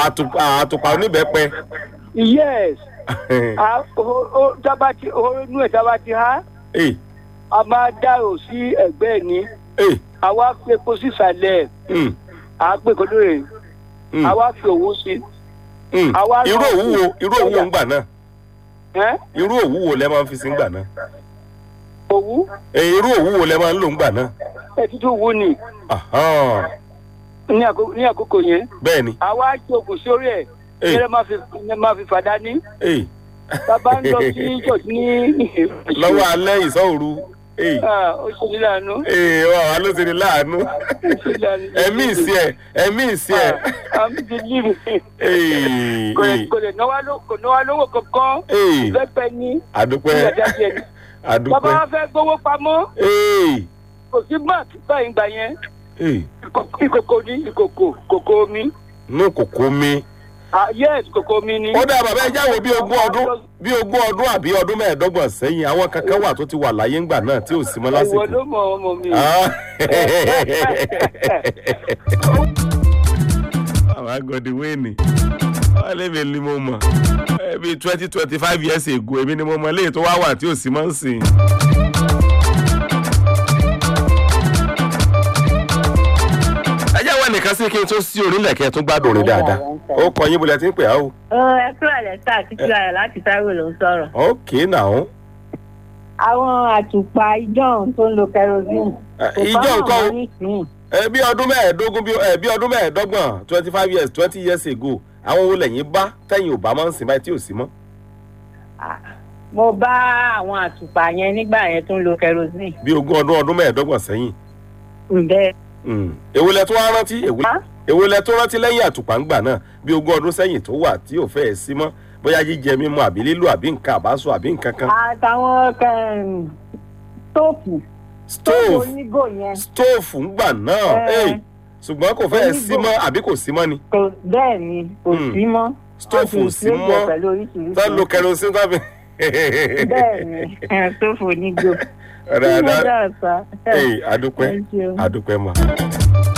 àtùpà àtùpà oníbẹ̀pẹ. yes a o o tábà ti o inú ẹ̀ tábà ti há ee a máa dárò sí ẹ̀gbẹ́ ẹ̀ ní ee àwa fi epo sísàlẹ̀ mm, à á pè kó lóore mm, àwa fi òwú sí mm. àwa irú náà òwú wo irú òwú wo ń gbà náà ẹ́ irú òwú wo lẹ máa ń fi sí ń gbà náà òwú ee irú òwú wo lẹ máa ń lò ń gbà náà. ẹ̀ tútù wú ni Ahán, ní àkókò ní àkókò yẹn bẹ́ẹ̀ ni àwa jókòó sórí ẹ̀ ee ní ẹ máa fi ní ẹ máa fi fàdá ní ee bàbá ń lọ sí church ní lọ́wọ́ alẹ́ ìsọ̀rù ee Ah, ó ṣe ní láàánú ee wà wá ló ti ní láàánú ó ṣe ní láàánú. ẹ̀mí ìsí ẹ̀ ẹ̀mí ìsí ẹ̀ àmì ti líbi ee kò lè ee kò lè náwó ló- kò náwó lówó kankan ee lẹ́pẹ́ ní àdúpẹ́ ìyàjà jẹ ní. bàbá àdúpẹ́ wa fẹ́ gbowó pamọ́ ee kò sí báàkì báyìí gbà yẹn ee Ìkòkò- ìkòkò ní ìkòkò kòkò omi nú kòkó mi. Ah, yes kòkò omi ni. ó dá bàbá ẹ jáwọ́ bí ogún ọdún bí ogún ọdún àbí ọdún mẹ́ẹ̀ẹ́dọ́gbọ̀n sẹ́yìn àwọn kankan wà tó ti wà láyé ńgbà náà tí ò sí mọ́ ìwọ lásìkò. ló mọ ọmọ mi. Ah. àwọn agọ̀dì wéènì wọ́n lé mi ni mo mọ̀ ẹ bí twenty twenty five years ago èmi ni mo mọ̀ léyìí tó wá wà tí ò sí mọ́ ń sìn. ẹ jẹ́ wọ́n nìkan sí kí n tó sí orílẹ̀ kẹ́ ẹ tún gbádùn orin dáadáa ó kọ yín bólẹ̀ tí ń pè á o. Ó, ẹ kúrò lẹ́sà títí ayọ̀ láti Táíwò ló ń sọ̀rọ̀. ok now Àwọn àtùpà ìjọ́un tó ń lo kerosene. Eh, kò ìjọ fáwọn nǹkan o. ọmọ nísìnyí. ẹ bí ọdún mẹ́ẹ̀ẹ́dógún bí ẹ bí ọdún mẹ́ẹ̀ẹ́dọ́gbọ̀n twenty five years twenty years ago àwọn wo lẹ́yìn bá tẹ̀yìn ò bá máa ń sìn báyìí tí ò sí mọ́. Ah, Mo bá àwọn àtùpà yẹn nígbà yẹn tó ń lo kerosene. bí ogún ọdún ọdún mẹ́ẹ̀ẹ́dọ́gbọ̀n sẹ́yìn. Ǹbẹ́ Mm. èwo lẹ tó wá rántí èwo Ah? èwo lẹ tó rántí lẹ́yìn àtùpà ńgbà náà bí ogún ọdún sẹ́yìn tó wà tí ò fẹ́ẹ̀ sí mọ́ bóyá jíjẹ mímu àbí lílo àbí nǹkan àbáṣọ àbí nǹkan kan. àtàwọn kẹrin tóòfù tóòfù stove onígò yẹn stove ńgbà náà Eh. eh, ṣùgbọ́n kò fẹ́ẹ̀ sí Onígò. mọ́ àbí kò sí mọ́ ni kò bẹ́ẹ̀ ni kò Hmm. sí mọ́. stove ò sí Wọ́n ti replace mọ́ ẹ̀ pẹ̀lú oríṣiríṣi. tá lo kerosene tá fi. bẹ́ẹ̀ ni tóòfù onígò. Ọ̀dà, ọ̀dà. Ó dáa sá. Hey, adúpẹ́ Thank you. adúpẹ́ mọ́.